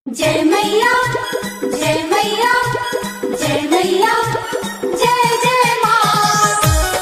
जय मैया जय मैया जय मैया जय जय माँ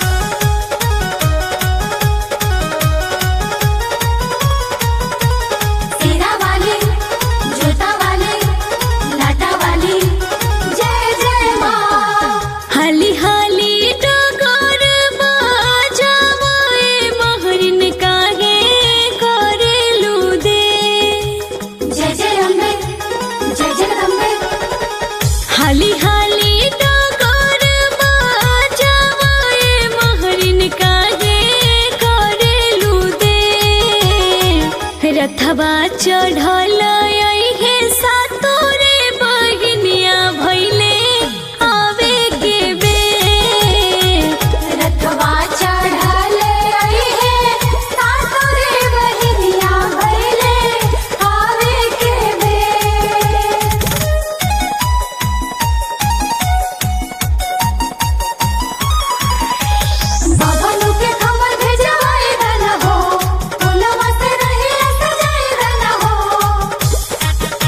सीरा वाली जोता वाली लाटा वाली जय जय माँ हाली हाली डगर बाजावे महरिन काहे करेलु दे जय जय अम्बे जय जगदम्बे हाली हाली डगर बाजावे महरिन काहे करेलु दे रथवा चढ़ल हे सातोरे बहिनिया भैले आवे के बेर रथवा चढ़ले आई है सातोरे बहिनिया भैले आवे के बेर बाबा लोग के खबर भेजवाए रहना हो फूलवा से रहिया सजाए रहना हो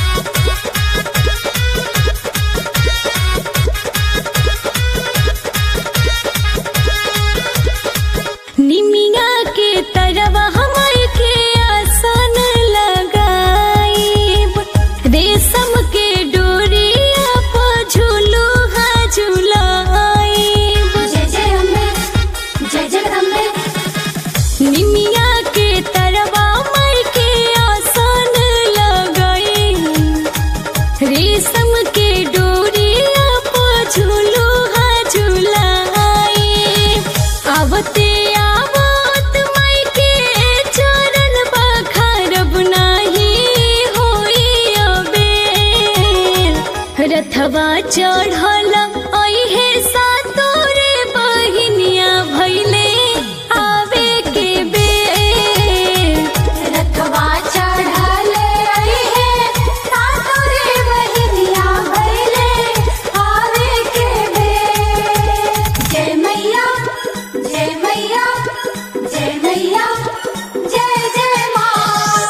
निमिया के तरवा हमर के आसन लगाईब रेशम के डोरिया पर झूलू हा झूलाईब जय जय अम्बे जय जगदम्बे निमिया के तरवा मर के आसन लगाईब रेशम के डोरिया पर झूलू हा झूलाईब आवते आवत माई के चरण बखारब नाही होई अबेर रथवा चढ़ल अइहे सातोरे बहिनिया भैले आवे के बेर रथवा चढ़ले आई है सातोरे बहिनिया भैले आवे के बेर जय मैया जय मैया जय मैया जय जय माँ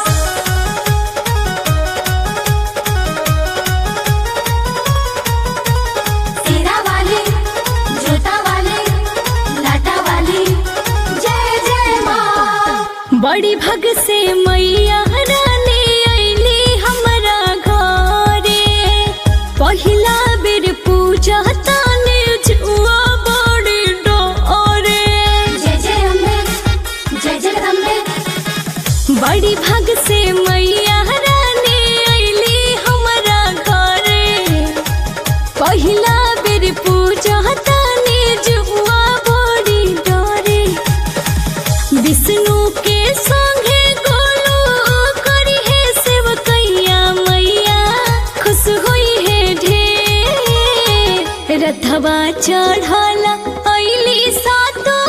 सीरा वाली जोता वाली लाटा वाली जय जय माँ बड़ी भग से मैया रानी अइली हमरा घरे पहिला बेर पूजा ताने जुआ बड़ी डोरे जय जय अम्बे जय जगदम्बे बड़ी भग से मैया रानी अइली हमरा घरे पहिला बेर पूजा ताने जुआ बड़ी डोरे विष्णु के संगे गोलू करी है सेवकैया मैया खुश होई है ढेर रथवा चढ़ल अइली सातो